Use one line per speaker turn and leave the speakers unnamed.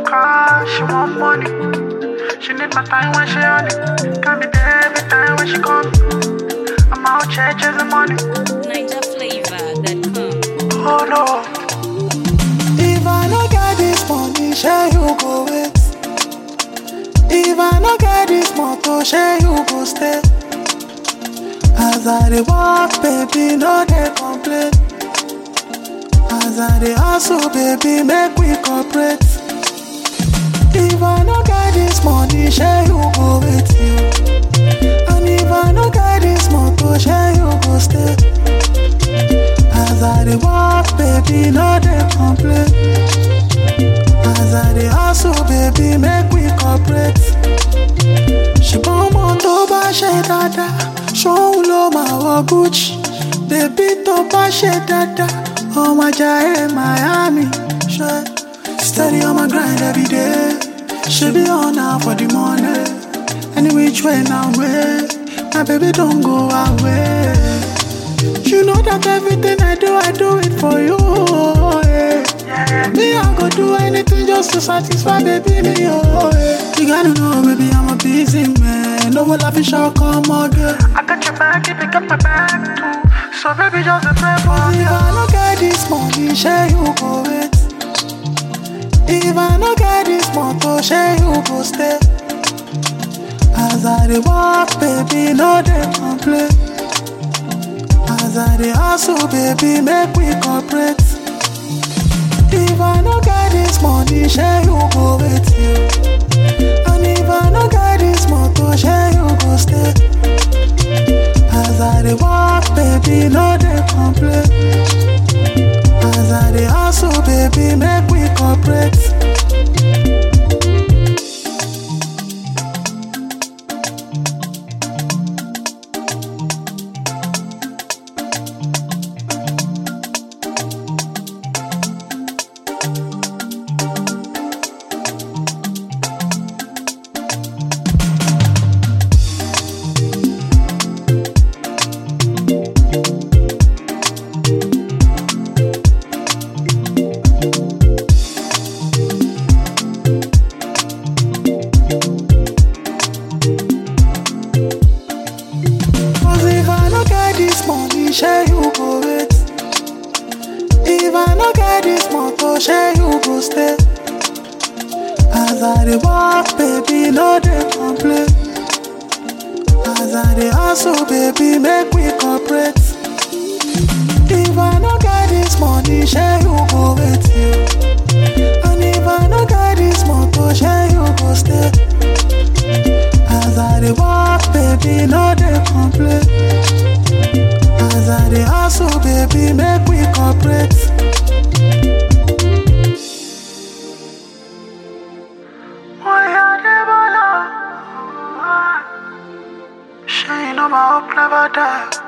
car, she want money. She need my time when she on it. Can be there every time when she call me. I'm out here chasing money.
NigerFlavor.com.
Oh no.
If I no get this money, share you go wait. If I no get this motor, share you go stay. As I dey walk, baby, no dey complain. As I dey hustle, baby, make we cooperate. If I no get this money, share you go wait you. And if I no get this motor, share you go stay. As I dey walk, baby, no dey complain. As I dey hustle, baby, make we cooperate. ṣùgbọ́n ọmọ tó bá ṣe dáadáa ṣóun ló máa wọ gucci bèbí tó bá ṣe dáadáa ọmọ Jaiye miami ṣe steady on my grind every day ṣe bí ọ̀nà for the money any which way na way my baby don go away. You know that everything I do, I do it for you. Yeah. Me, I go do anything just to satisfy baby me. Oh, yeah. You gotta know, baby, I'm a busy man. No will I fish out come again.
I got your back, you pick up my bag too. So baby, just a pray for
If
me.
I no get this money, share you go wait. If I no get this motor, share you go stay. As I dey walk, baby, no dey complain. As I dey hustle, baby, make we cooperate. If I no get this money, share you go wait you. And if I no get this motor, share you go stay. As I dey walk, baby, no dey complain. As I dey hustle, baby, make we cooperate. Cause if I no get this money, share you go wait. If I no get this motor, share you go stay. As I dey walk, baby, no dey complain. As I dey hustle, baby, make we cooperate. If I no get this money, share you go wait you. And if I no get this motor, share you go stay. As I dey walk, baby, no dey complain. As I dey hustle, baby, make we cooperate.
Oh yeah, never know. She know my hope never die.